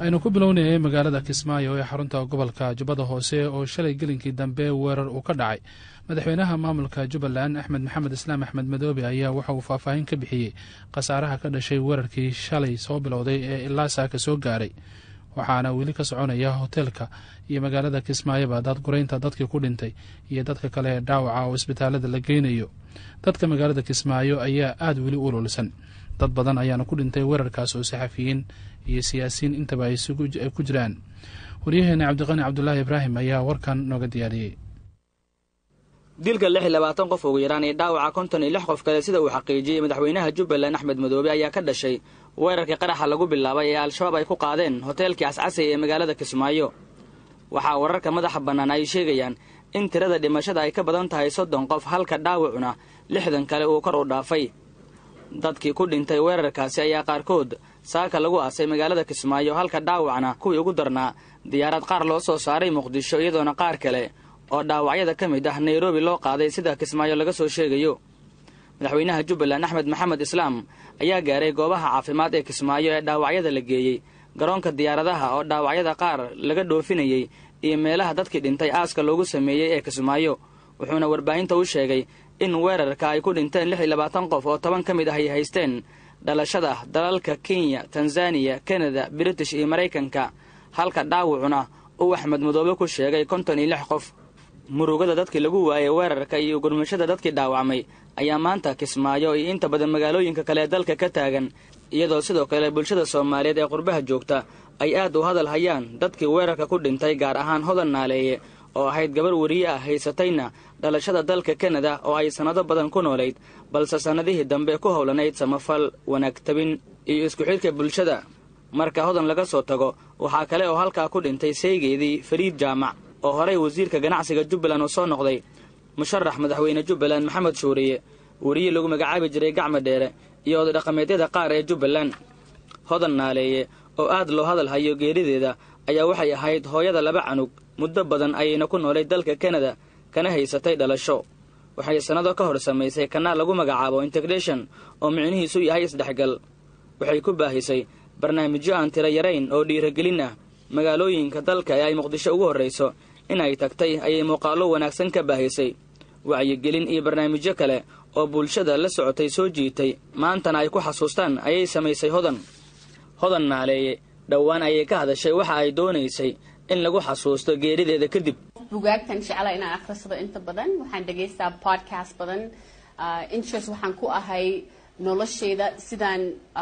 aynu ku bilownayay magaalada kismaayo ee xarunta gobolka jubbada hoose oo shalay gelinkii dambe weerar uu ka dhacay madaxweynaha maamulka jubbaland axmed maxamed islaam axmed madoobe ayaa waxa uu faahfaahin ka bixiyey khasaaraha ka dhashay weerarkii shalay soo bilowday ee ilaa saaka soo gaaray waxaana weli ka soconaya hoteelka iyo magaalada kismaayoba daadguraynta dadkii ku dhintay iyo dadka kale ee dhaawaca oo isbitaalada la geynayo dadka magaalada kismaayo ayaa aada weli u ululsan dad badan ayaana ku dhintay weerarkaas oo saxafiyiin iyo siyaasiyiin intaba ay ku jiraan waryaheena cabdiqani cabdulaahi ibraahim ayaa warkan nooga diyaariyey dilka lix iyo labaatan qof ugu yaraan iyo dhaawaca konton iyo lix qof kale sida uu xaqiijiyey madaxweynaha jubbaland axmed madoobe ayaa ka dhashay weerarkii qaraxa lagu bilaabay ee al-shabaab ay ku qaadeen hoteelkii cascasay ee magaalada kismaayo waxaa wararka madaxa bannaan ay sheegayaan in tirada dhimashada ay ka badan tahay soddon qof halka dhaawacuna lixdan kale uu kor u dhaafay dadkii ku dhintay weerarkaasi ayaa qaarkood saaka lagu aasay magaalada kismaayo halka dhaawacna kuwii ugu darnaa diyaarad qaar loo soo saaray muqdisho iyadoona qaar kale oo dhaawacyada ka mid ah nairobi loo qaaday sida kismaayo laga soo sheegayo madaxweynaha jubbaland axmed maxamed islaam ayaa gaaray goobaha caafimaad ee kismaayo ee dhaawacyada la geeyey garoonka diyaaradaha oo dhaawacyada qaar laga dhoofinayey iyo meelaha dadkii dhintay aaska loogu sameeyey ee kismaayo wuxuuna warbaahinta u sheegay in weerarka ay ku dhinteen lix iyo labaatan qof oo toban ka mid ah ay haysteen dhalashada dalalka kenya tanzaniya kanada british iyo maraykanka halka dhaawacuna uu axmed madoobe ku sheegay konton iyo lix qof murugada dadkii lagu waayay weerarka iyo gurmashada dadkii dhaawacmay ayaa maanta kismaayo iyo inta badan magaalooyinka kale ee dalka ka taagan iyadoo sidoo kale bulshada soomaaliyeed ee qurbaha joogta ay aad u hadal hayaan dadkii weerarka ku dhintay gaar ahaan hodan naaleeye oo ahayd gabar weriye ah haysatayna dhalashada dalka kanada oo ay sannado badan ku noolayd balse sannadihii dambe ku howlanayd samafal wanaag tabin iyo isku xidhka bulshada marka hodan laga soo tago waxaa kale oo halkaa ku dhintay saygeedii fariid jaamac oo horey wasiirka ganacsiga jubbaland uu soo noqday musharax madaxweyne jubbaland maxamed shuuriye weriye lagu magacaabi jiray gacma dheere iyo odadhaqameedyada qaar ee jubbaland hodan naaleeye oo aad loo hadal hayo geerideeda ayaa waxay ahayd hooyada laba canug muddo badan ayayna ku noolay dalka kanada kana haysatay dhalasho waxay sannado ka hor samaysay kanaal lagu magacaabo integration oo micnihiisu yahay isdhexgal waxay ku baahisay barnaamijyo aan tiro yarayn oo dhiiragelin ah magaalooyinka dalka ee ay muqdisho ugu horrayso in ay tagtay ayay muuqaallo wanaagsan ka baahisay wacyigelin iyo barnaamijyo kale oo bulshada la socotay soo jiitay maantana ay ku xasuustaan ayay samaysay hodan hodan naaleeye dhowaan ayay ka hadashay waxa ay doonaysay in lagu xasuusto geerideeda kadib bugaagtan jeclaa inaan akhrisado inta badan waxaan dhegaystaa podcast badan interest waxaan ku ahay nolosheyda sidaan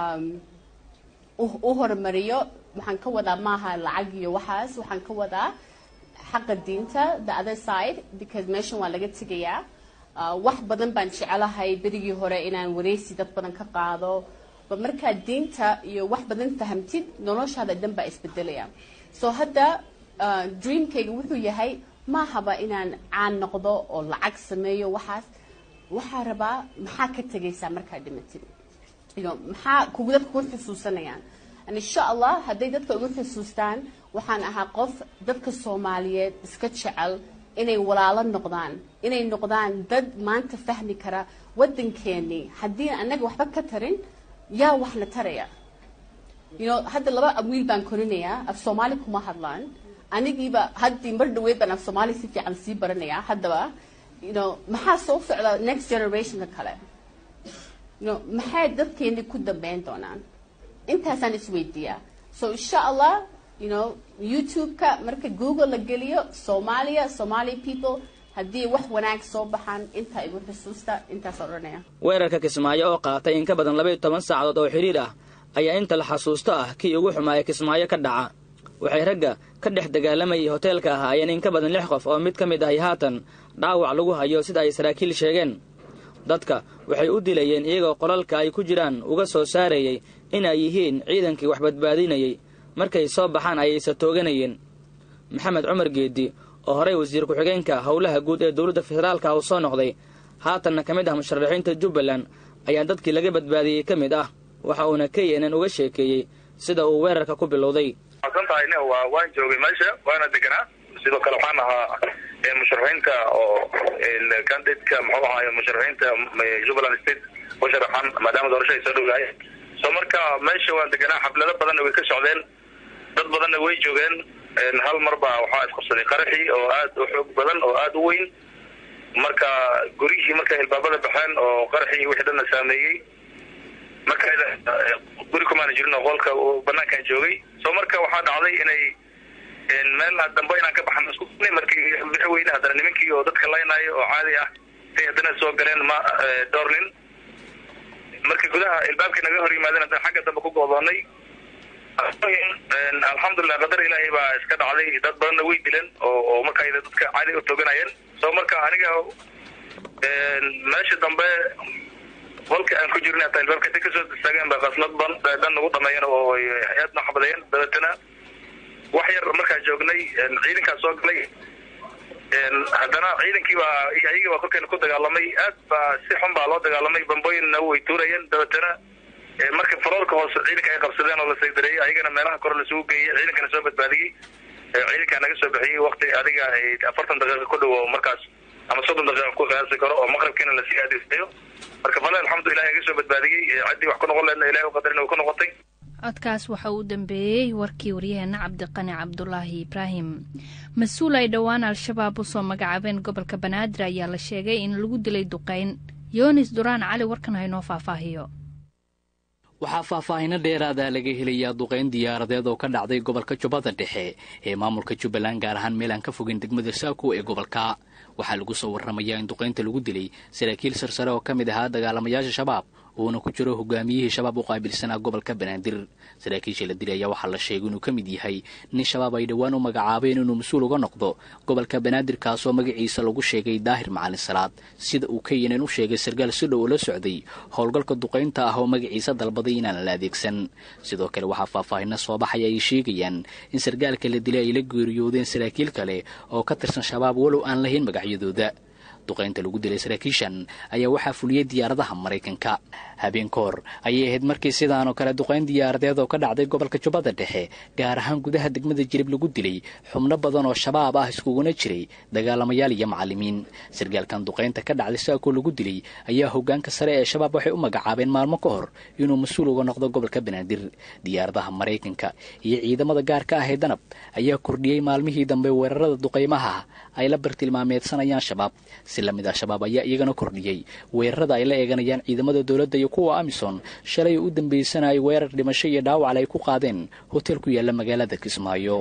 u horumariyo waxaan ka wadaa maaha lacag iyo waxaas waxaan ka wadaa xaqa diinta the other side because meeshan waa laga tegayaa wax badan baan jecelahay berigii hore inaan wareysi dad badan ka qaado ba markaad diinta iyo wax badan fahamtid noloshaada dhan baa isbedelaya so hadda dreamkayga wuxuu yahay maahaba inaan caan noqdo oo lacag sameeyo waxaas waxaa rabaa maxaa ka tegaysaa markaad dhimatid maxaa kugu dadka ku xusuusanayaan insha allah hadday dadka ugu xusuustaan waxaan ahaa qof dadka soomaaliyeed iska jecel inay walaalo noqdaan inay noqdaan dad maanta fahmi kara waddankeenii haddii annaga waxba ka tarin yaa waxna taraya you know hadda laba wiil baan korinayaa af soomaali kuma hadlaan anigiiba haddii mar dhaweyd baan af soomaali si fiican sii baranayaa haddaba you know maxaa soo socda next generationka kale you know maxay dadkeeni ku dambeyn doonaan intaasaan isweydiiyaa so insha allah you know youtube-ka marka google la geliyo soomaaliya somali people haddii wax wanaag soo baxaan intaa igu xusuusta intaas odhanaya weerarka kismaayo oo qaatay in ka badan laba iyo toban saacadood oo xidhiir ah ayaa inta la xasuusto ah kii ugu xumaaya kismaayo ka dhaca waxay ragga ka dhex dagaalamayay hoteelka ahaayeen in ka badan lix qof oo mid ka mid ahay haatan dhaawac lagu hayo sida ay saraakiil sheegeen dadka waxay u dilayeen iyagoo qolalka ay ku jiraan uga soo saarayay in ay yihiin ciidankii wax badbaadinayay markay soo baxaan ayayse tooganayeen maxamed cumar geedi oo horey wasiir ku-xigeenka howlaha guud ee dowladda federaalka uu soo noqday haatanna ka mid ah musharaxiinta jubbaland ayaa dadkii laga badbaadiyey ka mid ah waxa uuna k n n uga sheekeeyey sida uu weerarka ku bilowday san tahay n waa waan joogay meesha waana deganaa sidoo kale waxaan ahaa musharaxiinta oo candidatka muxuu ahaay musharaxiinta jubbaland state musharaxan maadaama doorasho ay soo dhowdahay so marka meesha waan deganaa xaflado badan way ka socdeen dad badanna way joogeen hal mar baa waxaa isqabsaday qaraxii oo aad u xoog badan oo aada u weyn marka guryihii markay ilbaabada baxeen oo qaraxii wixii dhanna saameeyey marka guri kumaana jirin oo qolka banaankaan joogay so marka waxaa dhacday inay meel dambe inaan ka baxno isku markii bixi weyne haddana nimankii oo dadka laynaayo oo caadi ah say haddana soo galeen ma dhowr nin markii gudaha ilbaabkii naga hor yimaadeen haddana xagga dambe ku goodoonay alxamdulilah qadar ilaahay baa iska dhacday dad badanna way dileen oo oo marka dadka caadi u tooganayeen so marka aniga meesha dambe qolka aan ku jirnay hataa ilbaabka intay kasoo istaageen ba qasnad ban dhan nagu dhameeyeen oo hay-ad na xabadayeen dabeetana wax yar markaa joognay ciidankaa soo galay haddana ciidankii baa ayaga baa korkeena ku dagaalamay aad baa si xun baa loo dagaalamay bambooyinna way tuurayeen dabeetana marka faroolka hoose ciidanka ay qabsadeen oo la saydareeyey ayagana meelaha kore lasugu geeyey ciidankana soo badbaadiyey ciidankaa naga soo bixiyey wakti adiga afartan daqiiqa ku dhow markaas ama soddon daqiiqa ku qiyaasi karo oo maqribkiina lasii aadeysayo marka fale alxamdulilah naga soo badbaadiyey ciddii wax ku noqon leedna ilahay u qadarin way ku noqotay codkaas waxa uu dambeeyey warkii waryaheena cabdiqani cabdulaahi ibraahim mas-uul ay dhowaan al-shabaab usoo magacaabeen gobolka banaadir ayaa la sheegay in lagu dilay duqeyn yoonis duraan cali warkan haynoo faahfaahiyo waxaa faahfaahino dheeraada laga helayaa duqeyn diyaaradeed oo ka dhacday gobolka jubbada dhexe ee maamulka jubbaland gaar ahaan meel aan ka fogin degmada saako ee gobolka waxaa lagu soo warramayaa in duqeynta lagu dilay saraakiil sarsare oo ka mid ahaa dagaalamayaasha shabaab uuna ku jiro hogaamiyihii shabaab u qaabilsanaa gobolka banaadir saraakiisha la dilay ayaa waxaa la sheegay inuu ka mid yahay nin shabaab ay dhowaan u magacaabeen inuu mas-uul uga noqdo gobolka banaadir kaasoo magaciisa lagu sheegay daahir macalin salaad sida uu keynan u sheegay sarkaal si dhow oo la socday howlgalka duqaynta ah oo magaciisa dalbaday inaan la adeegsan sidoo kale waxaa faahfaahino soo baxaya ay sheegayaan in sarkaalka la dilay ay la geeriyoodeen saraakiil kale oo ka tirsan shabaab walow aan lahayn magacyadooda duqaynta lagu dilay saraakiishan ayaa waxaa fuliyey diyaaradaha maraykanka habeen koor ayay ahayd markii sidaanoo kale duqayn diyaaradeed oo ka dhacday gobolka jubbada dhexe gaar ahaan gudaha degmada jirib lagu dilay xubno badan oo shabaab ah iskuguna jiray dagaalamayaal iyo macallimiin sarkaalkan duqaynta ka dhacday saakoo lagu dilay ayaa hogaanka sare ee shabaab waxay u magacaabeen maalmo ka hor inuu mas-uul uga noqdo gobolka banaadir diyaaradaha maraykanka iyo ciidamada gaarka ah ee danab ayaa kordhiyey maalmihii dambe weerarada duqaymaha ay la bartilmaameedsanayaan shabaab si la mid ah shabaab ayaa iyagana kordhiyey weerarada ay la eeganayaan ciidamada dowladda iyo kuwa amison shalay u dambaysanayay weerar dhimasho iyo dhaawacal ay ku qaadeen hotel ku yaalla magaalada kismaayo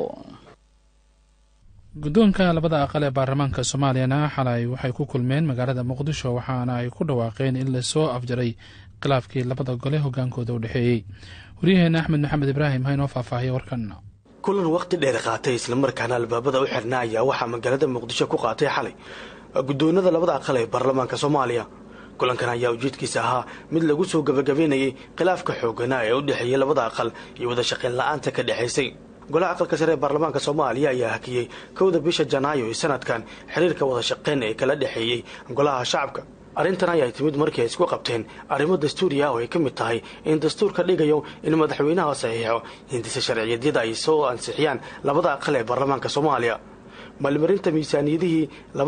guddoonka labada aqal ee baarlamaanka soomaaliyana xalay waxay ku kulmeen magaalada muqdisho waxaana ay ku dhawaaqeen in lasoo afjaray khilaafkii labada gole hogaankooda u dhexeeyey waryaheena axmed maxamed ibraahim ha inoo faahfaahiya warkan kulan waqti dheer qaatay islamarkaana albaabada u xirna ayaa waxaa magaalada muqdisho ku qaatay xalay guddoonada labada aqal ee baarlamaanka soomaaliya kulankan ayaa ujeedkiisa ahaa mid lagu soo gabagabeynayay khilaafka xooganaa ee u dhexeeyey labada aqal iyo wada shaqayn la-aanta ka dhexaysay golaha aqalka sare ee baarlamaanka soomaaliya ayaa hakiyey kowda bisha janaayo ee sanadkan xiriirka wada shaqayn ee kala dhexeeyey golaha shacabka arrintan ayaa timid markii ay isku qabteen arrimo dastuuri ah oo ay ka mid tahay in dastuurka dhigayo in madaxweynaha saxiixo hindisa sharciyadyada ay soo ansixiyaan labada aqal ee baarlamaanka soomaaliya maalmarinta miisaaniyadihii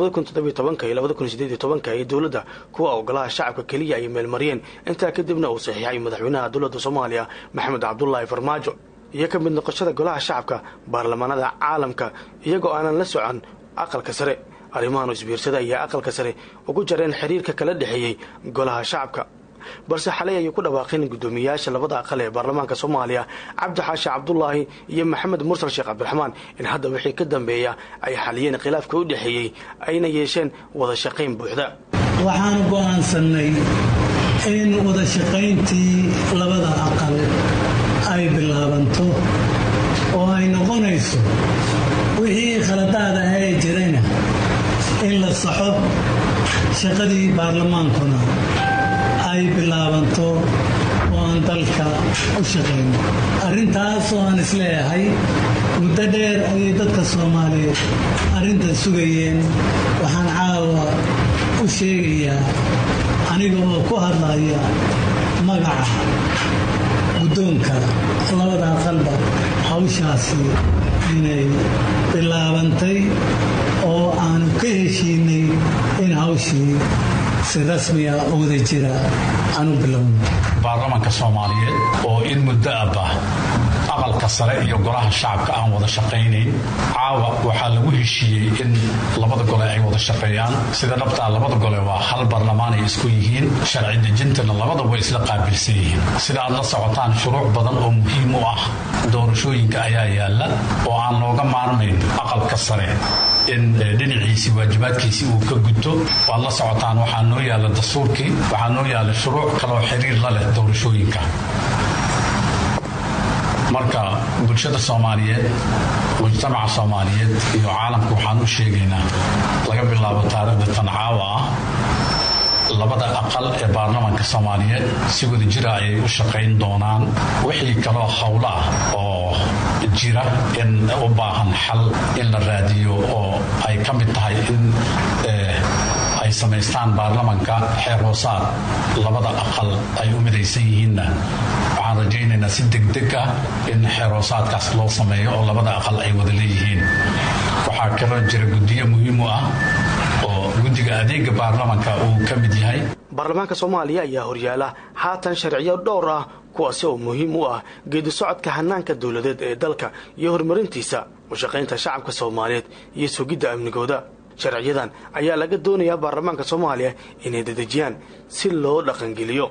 ee dowladda kuwa ogolaha shacabka keliya ay meelmariyeen intaa kadibna uu saxiixay madaxweynaha dowladda soomaaliya maxamed cabdulaahi farmaajo iyo ka mid noqoshada golaha shacabka baarlamaanada caalamka iyagoo aanan la socon aqalka sare arrimahan isbiirsada ayaa aqalka sare ugu jareen xiriirka kala dhexeeyey golaha shacabka balse xalay ayay ku dhawaaqeen guddoomiyayaasha labada aqal ee baarlamaanka soomaaliya cabdi xaashi cabdulaahi iyo maxamed mursal sheekh cabdiraxmaan in hadda wixii ka dambeeya ay xaliyeen khilaafka u dhexeeyey ayna yeesheen wada shaqayn buuxda waxaan go'aansannay in wada shaqayntii labada aqal ay bilaabanto oo ay noqonayso wixii khaladaad ah ee jirayna in la saxo shaqadii baarlamaankuna ay bilaabanto oo aan dalka u shaqayno arrintaas oo aan isleeyahay muddo dheer ayay dadka soomaaliyeed arrintan sugayeen waxaan caawa u sheegayaa aniga oo ku hadlaya magaca guddoonka labada aqalba hawshaasi inay bilaabantay oo aanu ka heshiinay in hawshii si rasmiya oo wada jira aanu bilowno baarlamaanka soomaaliyeed oo in muddo abah aqalka sare iyo golaha shacabka aan wada shaqaynayn caawa waxaa lagu heshiiyey in labada gole ay wada shaqeeyaan sida dhabtaa labada gole waa hal barlamaan ay isku yihiin sharci dejintana labada way isla qaabilsan yihiin sida aad la socotaan shuruuc badan oo muhiim u ah doorashooyinka ayaa yaalla oo aan looga maarmayn aqalka sare in dhinaciisii waajibaadkiisii uu ka gudto waad la socotaan waxaa noo yaalla dastuurkii waxaa noo yaalla shuruuc kaloo xiriir la leh doorashooyinka marka bulshada soomaaliyeed mujtamaca soomaaliyeed iyo caalamka waxaan u sheegaynaa laga bilaabo taariikhda tancaawa ah labada aqal ee baarlamaanka soomaaliyeed si wada jira ayay u shaqayn doonaan wixii kaloo howlo ah oo jira in u baahan xal in la raadiyo oo ay ka mid tahay in ay samaystaan baarlamanka xeer hoosaad labada aqal ay u midaysan yihiinna waxaan rajaynaynaa si degdeg ah in xeer hoosaadkaas loo sameeyo oo labada aqal ay wada leeyihiin waxaa kaloo jira guddiyo muhiim u ah oo guddiga adeega baarlamanka uu ka mid yahay baarlamaanka soomaaliya ayaa horyaala haatan sharciyo dhowr ah kuwaasi oo muhiim u ah geedi socodka hanaanka dowladeed ee dalka iyo horumarintiisa u shaqaynta shacabka soomaaliyeed iyo sugidda amnigooda sharciyadan ayaa laga doonayaa baarlamaanka soomaaliya inay dedejiyaan si loo dhaqangeliyo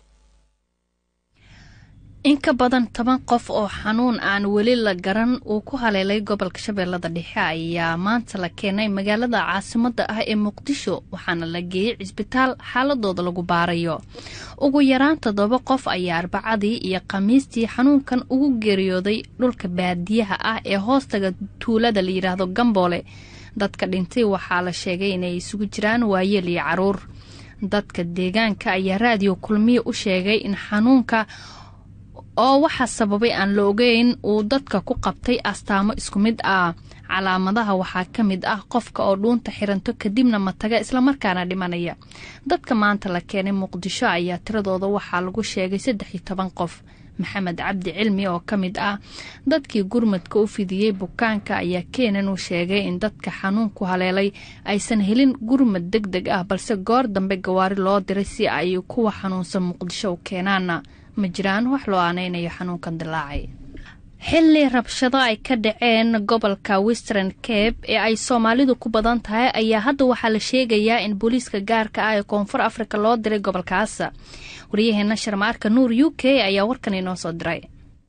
in ka badan toban qof oo xanuun aan weli la garan uu ku haleelay gobolka shabeellada dhexe ayaa maanta la keenay magaalada caasimadda ah ee muqdisho waxaana la geeyey cisbitaal xaaladooda lagu baarayo ugu yaraan toddoba qof ayaa arbacadii iyo khamiistii xanuunkan ugu geeriyooday dhulka baadiyaha ah ee hoostaga tuulada la yidhaahdo gamboole dadka dhintay waxaa la sheegay inay isugu jiraan waayeel iyo caruur dadka deegaanka ayaa raadiyo kulmiya u sheegay in xanuunka oo waxaa sababay aan la ogeyn uu dadka ku qabtay astaamo isku mid ah calaamadaha waxaa ka mid ah qofka oo dhuunta xiranto kadibna mataga islamarkaana dhimanaya dadka maanta la keenay muqdisho ayaa tiradooda waxaa lagu sheegay saddex iyo toban qof maxamed cabdi cilmi oo ka mid ah dadkii gurmadka u fidiyey bukaanka ayaa keenan uu sheegay in dadka xanuunku haleelay aysan helin gurmad deg deg ah balse goor dambe gawaari loo diray si ay kuwa xanuunsan muqdisho u keenaana ma jiraan wax loo aanaynayo xanuunkan dilaacay xilli rabshado ay ka dhaceen gobolka western cabe ee ay soomaalidu ku badan tahay ayaa hadda waxaa la sheegayaa in booliiska gaarka ah ee koonfur afrika loo diray gobolkaas waryaheena sharmaarka nuur u k ayaa warkan inoo soo diray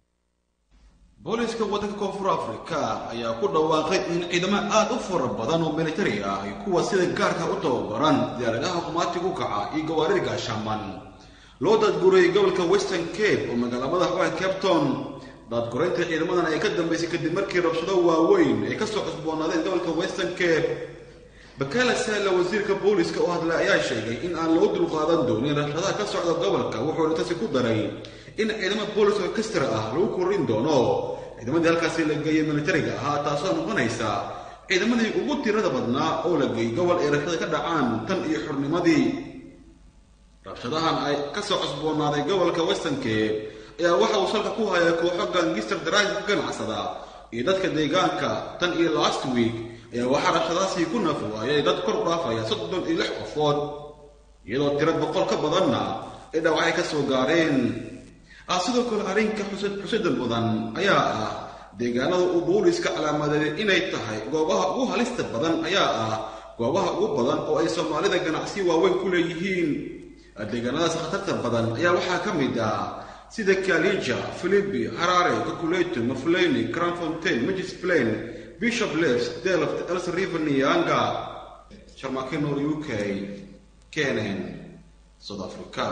booliiska waddanka koonfur afrika ayaa ku dhawaaqay in ciidamo aada u fara badan oo militari ah ay kuwa sida gaarka u tababaran diyaaradaha qumaatigu kaca iyo gawaarida gaashaaman loo daadguray gobolka western cabe oo magaala madaxa capton daadguraynta ciidamadan ay ka dambaysay kadib markii rabshado waaweyn ay kasoo cusboonaadeen gobolka western cabe bakala saala wasiirka booliiska oo hadlay ayaa sheegay in aan loo dulqaadan doonin rabshadaha ka socda gobolka wuxuuna tasi ku daray in ciidamo boolis orkestra ah lagu korin doono ciidamadii halkaasi la geeyey militariga ahaa taasoo noqonaysa ciidamadii ugu tirada badnaa oo la geeyey gobol ay rabshada ka dhacaan tan iyo xurnimadii rabshadahan ay kasoo cusboonaaday gobolka western cabe ayaa waxa uu salka ku hayaa kooxo gangister daraanka ka ganacsada iyo dadka deegaanka tan iyo last week ayaa waxaa rabshadahaasii ku nafwaayay dad kor u dhaafaya soddon iyo lix qofood iyadoo tiro boqol ka badanna ay dhaawacay ka soo gaareen ah sidoo kale arrinka xusada mudan ayaa ah deegaanada uu booliiska calaamadeeyay inay tahay goobaha ugu halista badan ayaa ah goobaha ugu badan oo ay soomaalida ganacsi waaweyn ku leeyihiin deegaanadaas khatarta badan ayaa waxaa ka mid ah sida kalija philipi harare kakuleto mafleni cranfontain magis plain bishop les delft els river nianga sharmakinor u k kenen south africa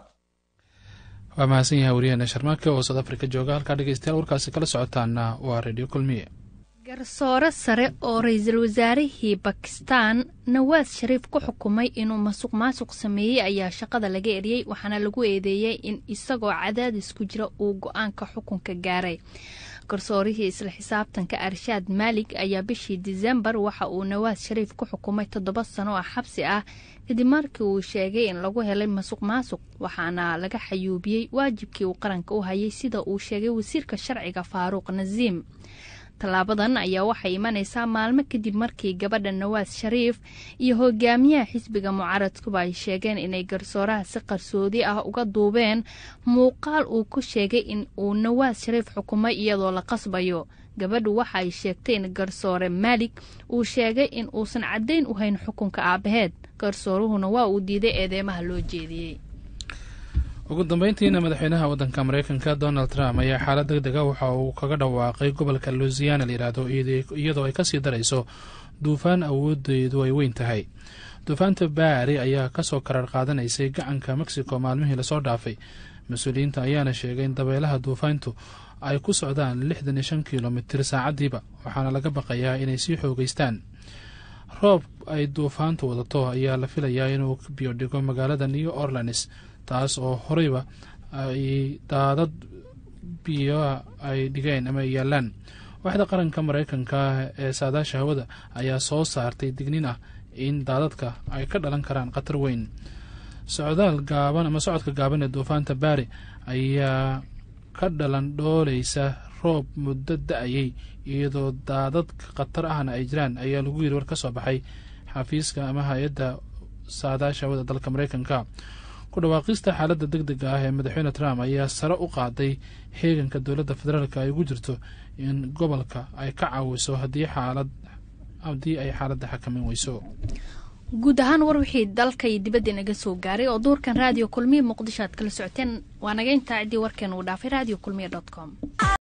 waa mahadsan yahay waryaheena sharmaake oo south africa jooga halkaa dhegeystayaal warkaasi kala socotaana waa radio kulmiye garsoore sare oo ra-iisul wasaarihii bakistan nawaad shariif ku xukumay inuu masuq maasuq sameeyey ayaa shaqada laga eriyey waxaana lagu eedeeyey in isagoo cadaadis ku jira uu go-aanka xukunka gaaray garsoorihii isla xisaabtanka arshaad maalig ayaa bishii disembar waxa uu nawaad shariif ku xukumay toddoba sano oo xabsi ah kadib markii uu sheegay in lagu helay masuq maasuq waxaana laga xayuubiyey waajibkii uu qaranka u hayay sida uu sheegay wasiirka sharciga faaruuq nasiim tallaabadan ayaa waxay imanaysaa maalmo kadib markii gabadha nawaas shariif iyo hogaamiyaha xisbiga mucaaradkuba ay sheegeen inay garsooraha si qarsoodi ah uga duubeen muuqaal uu ku sheegay in uu nawaas shariif xukumay iyadoo la qasbayo gabadhu waxa ay sheegtay in garsoore maalig uu sheegay in uusan caddayn u hayn xukunka aabaheed garsooruhuna waa uu diiday eedeymaha loo jeediyey ugu dambeyntiina madaxweynaha waddanka mareykanka donald trump ayaa xaalad deg dega waxa uu kaga dhawaaqay gobolka lusiana la yidhaahdo iyadoo ay kasii darayso duufaan awoodeedu ay weyn tahay duufaanta baari ayaa kasoo karar qaadanaysay gacanka mexico maalmihii lasoo dhaafay mas-uuliyiinta ayaana sheegay in dabeelaha duufaantu ay ku socdaan lixdan iyo shan kilomitir saacadiiba waxaana laga baqayaa inay sii xoogeystaan roob ay duufaantu wadato ayaa la filayaa inuu biyo dhigo magaalada new orleans taas oo horeyba ay daadad biyo ay dhigeen ama ay yaalaan waaxda qaranka mareykanka ee saadaasha hawada ayaa soo saartay dignin ah in daadadka ay ka dhalan karaan khatar weyn socdaal gaaban ama socodka gaaban ee duufaanta baari ayaa ka dhalan dhooleysa roob muddo da-ayay iyadoo daadad khatar ahna ay jiraan ayaa lagu yiri war ka soo baxay xafiiska ama hay-adda saadaasha hawada dalka mareykanka ku dhawaaqista xaaladda deg dega ah ee madaxweyne trump ayaa sare u qaaday heeganka dowladda federaalk ay ugu jirto in gobolka ay ka caawiso haddii xaalad haddii ay xaaladda xakamin weyso guud ahaan war wixii dalka iyo dibadda inaga soo gaaray oo duurkan raadiyo kulmiya muqdisho aad kala socoteen waa naga intaa ciddii warkeen uu dhaafay radio kulmiya dot com